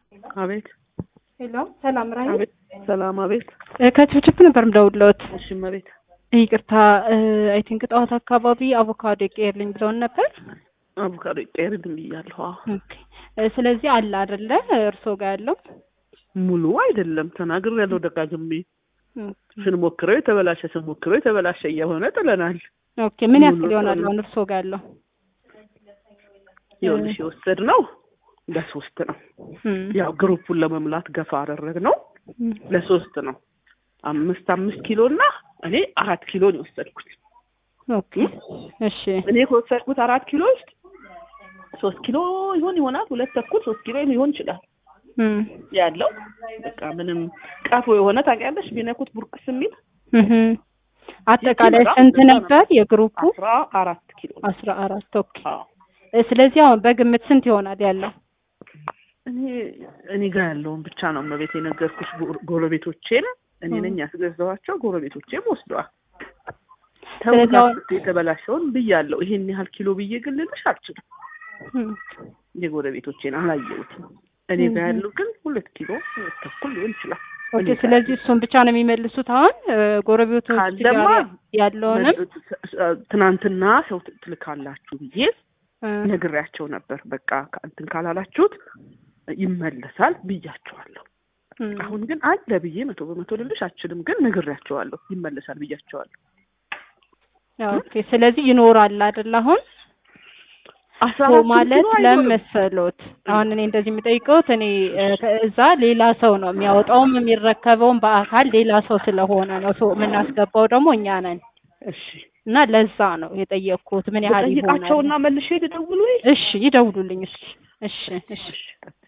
አቤት ሄሎ፣ ሰላም ራይ አቤት ሰላም አቤት ከችፕችፕ ነበር የምደውልልዎት። እሺ መቤት ይቅርታ አይ ቲንክ ጠዋት አካባቢ አቮካዶ ይቀየርልኝ ብለውን ነበር። አቮካዶ ይቀየርልኝ ብያለሁ። አዎ ኦኬ እ ስለዚህ አለ አይደለ እርስዎ ጋር ያለው ሙሉ አይደለም ተናግር ያለው ደጋግሜ ኦኬ። ስንሞክረው የተበላሸ ስንሞክረው የተበላሸ እየሆነ ጥለናል። ኦኬ ምን ሙሉ ያክል ይሆናል ጥሩ ነው። አሁን እርስዎ ጋር ያለው? ይኸውልሽ የወሰድ ነው ለሶስት ነው። እም፣ ያው ግሩፑን ለመሙላት ገፋ አደረግ ነው እም፣ ለሶስት ነው። አምስት አምስት ኪሎ እና እኔ አራት ኪሎ ነው የወሰድኩት። ኦኬ እሺ እኔ ከወሰድኩት አራት ኪሎ ውስጥ ሶስት ኪሎ ይሆን ይሆናል ሁለት ተኩል ሶስት ኪሎ ሊሆን ይችላል እም፣ ያለው በቃ ምንም ቀፎ የሆነ ታውቂያለሽ ቢነኩት ቡርቅስ የሚል እህም። አጠቃላይ የኪሎ ስንት ብዛት ነበር የግሩፑ? አስራ አራት ኪሎ አስራ አራት ኦኬ። አዎ እ ስለዚህ አሁን በግምት ስንት ይሆናል ያለው? እኔ እኔ ጋር ያለውን ብቻ ነው መቤት የነገርኩሽ። ጎ- ጎረቤቶቼን እኔ ነኝ ያስገዛኋቸው፣ ጎረቤቶቼም ወስደዋል። ስለዚህ አሁን- ተውት የተበላሸውን ብያለሁ። ይሄን ያህል ኪሎ ብዬ ግን ልልሽ አልችልም። እም፣ የጎረቤቶቼን አላየሁትም። እኔ ጋር ያለው ግን ሁለት ኪሎ ሁለት ተኩል ሊሆን ይችላል። ኦኬ እኔ ጋር ስለዚህ እሱን ብቻ ነው የሚመልሱት አሁን እ፣ ጎረቤቶች ካለማ ጋር ያለውንም ትናንትና ሰው ት- ትልካላችሁ ብዬ እ፣ ነግሬያቸው ነበር። በቃ እንትን ካላላችሁት ይመለሳል ብያቸዋለሁ። እም። አሁን ግን አለ ብዬ መቶ በመቶ ልልሽ አልችልም፣ ግን ነግሬያቸዋለሁ። ይመለሳል ብያቸዋለሁ። ኦኬ ስለዚህ ይኖራል አይደል? አሁን አስራ ሶ አራት ማለት ኪሎ ለምን አይኖርም። መሰሎት? አሁን እኔ እንደዚህ የሚጠይቀውት እኔ እ፣ ከእዛ ሌላ ሰው ነው የሚያወጣውም የሚረከበውም በአካል ሌላ ሰው ስለሆነ ነው። ሶ የምናስገባው ደግሞ እኛ ነን እሺ እና ለዛ ነው የጠየቅኩት ምን ያህል ይሆናል። ጠይቃቸውና መልሼ ልደውል ወይ? እሺ ይደውሉልኝ እስኪ። እሺ እሺ እሺ